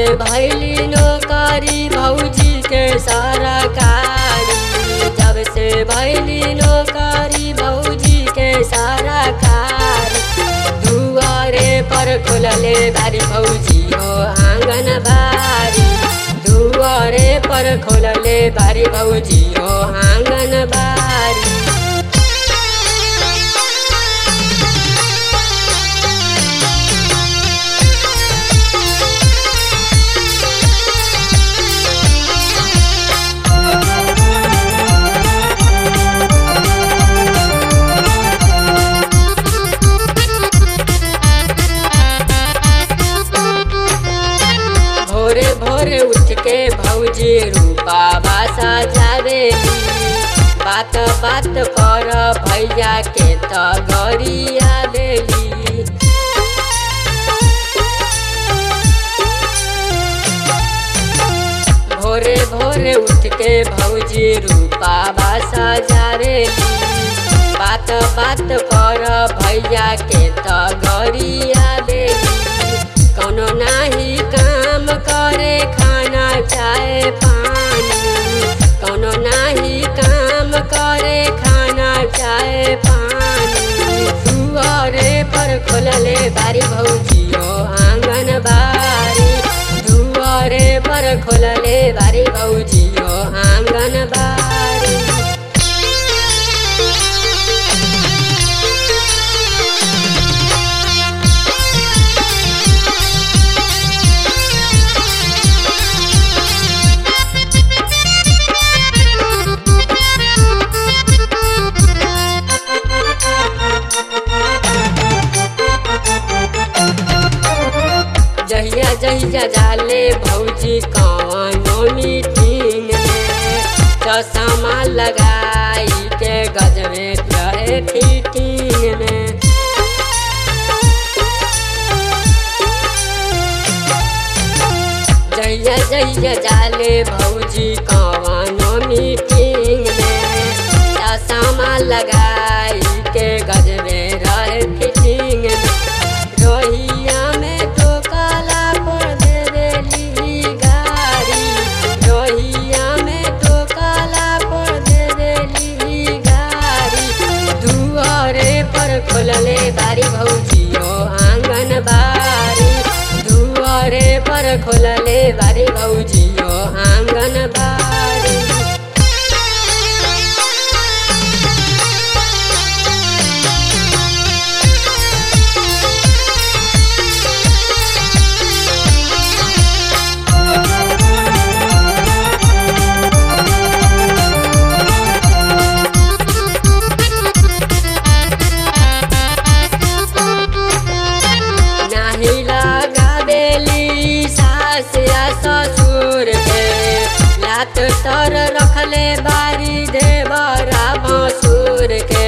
भैली नौकरी भौजी के सरकारी जब से भैली नौकरी भौजी के सरकारी दुआरे पर खुलले बारी भौजी हो आंगन बारी दुआरे पर खुलले बारी भौजी हो आंगन बारी भोरे भोरे उठ के भौजी रूपा बासा जावेली बात बात पर भैया के त गरिया देली भोरे भोरे उठ के भौजी रूपा बासा जावेली बात बात पर भैया के त गरिया देली कौनो नाही काम करे खाना चाहे पानी कौनो नाही काम करे खाना चाहे पानी दुआरे पर खोलले बारी भौजियो आंगन बारी दुआरे पर खोलले बारी भौजियो आंगन बारी जहिया जहिया जाले भौजी कवनो मीटिंग में चश्मा लगाई के गजबे रहे फिटिंग में जहिया जहिया जाले भौजी कवनो मीटिंग में चश्मा लगाई के गजबे रहे फिटिंग में रोहिया में तो काला पर दे देली गाड़ी रोहिया में तो काला पर दे देली गाड़ी दुआरे पर खोलले बारी भौजियो आंगन बारी दुआरे पर खोलले बारी भौजियो आंगन बारी नाही लगावेली सास या ससुर के लात तर रखले बारी देवरा भसुर के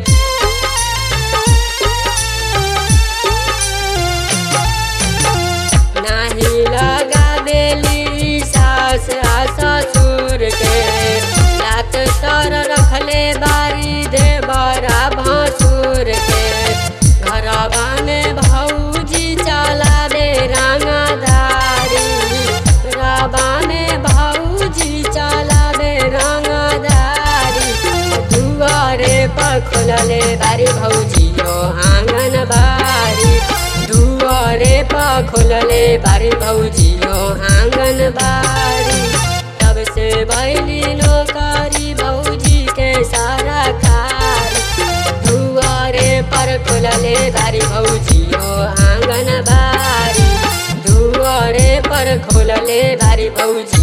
नाही लगावेली सास या ससुर के लात तर रखले बारी देवरा भसुर के घरवा में भौजी चलावे रंगदारी रवा में भौजी चलावे रंगदारी दुआरे पर खोलले बारी भौजियो आंगन बारी दुआरे पर खोलले बारी भौजियो आंगन बारी तब से भैली नौकरी भौजी के सारा कारी दुआरे पर खोलले बारी भौजियो आंगन बारी दुआरे पर खोलले बारी भौजी